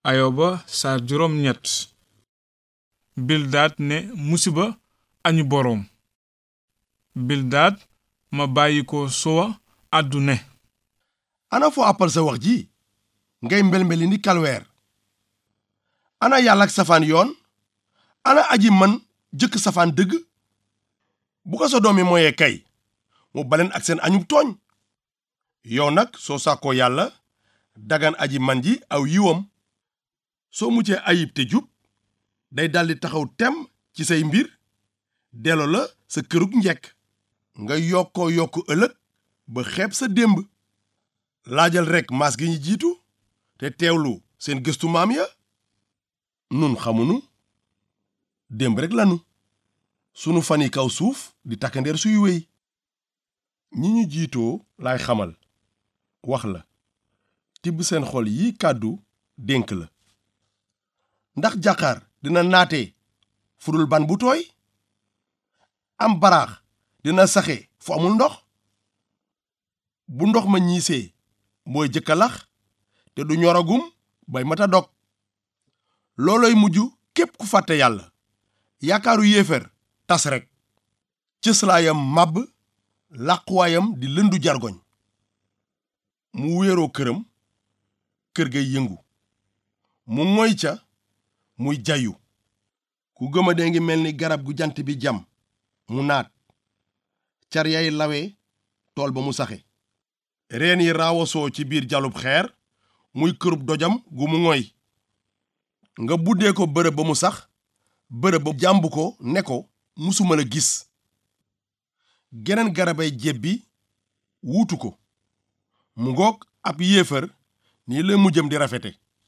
ayoba saar juróom ñett bildaat ne musiba añu boroom bildaat ma bàyyi ko sowa àddu ne ana foo àppal sa wax ji ngay mbelmbeli ni kalweer ana yàlla ak safaan yoon ana aji man jëkk safaan dëgg bu ko sa doom yi mooyee kay mu baleen ak seen añub tooñ yow nag soo sàkkoo yàlla dagan aji man ji aw yiwam soo muccee ayib te jub day daldi taxaw tem ci say mbir delloo la sa kërug njekk nga yokkoo yokk ëllëg ba xeeb sa démb laajal rekk maas gi ñu jiitu te teewlu seen gëstu maam ya nun xamunu démb rekk lanu sunu fan yi kaw suuf di takkandeer suy wéy ñi ñu jiitoo laay xamal wax la tibb seen xol yi kàddu dénk la ndax jàqaar dina naate fudul ban bu tooy am baraax dina saxe fu amul ndox bu ndox ma ñiisee mooy jëkka lax te du ñoragum bay mata dog looloy mujj képp ku fàtte yàlla yaakaaru yéefar tas rekk cëslaayam màbb làquwaayam di lëndu jargoñ mu wéeroo këram kër ga yëngu mu moy ca muy jayu ku gëma dee ngi mel ni garab gu jant bi jam mu naat car yay lawe tool ba mu saxe reen yi raawasoo ci biir jalub xeer muy kërub dojam gu mu ngoy nga buddee ko bërëb ba mu sax bërëb ba jàmb ko ne ko musuma la gis geneen garabay jebbi wuutu ko mu ngoog ab yéefar nii la mujjam di rafete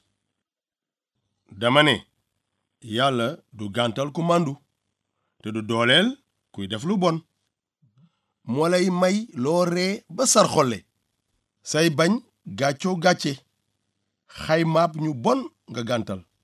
dama ne yàlla du gàntal ku màndu te du dooleel kuy def lu bon moo lay may loo ree ba sar xolle say bañ gàccoo gàcce xaymaab ñu bon nga gàntal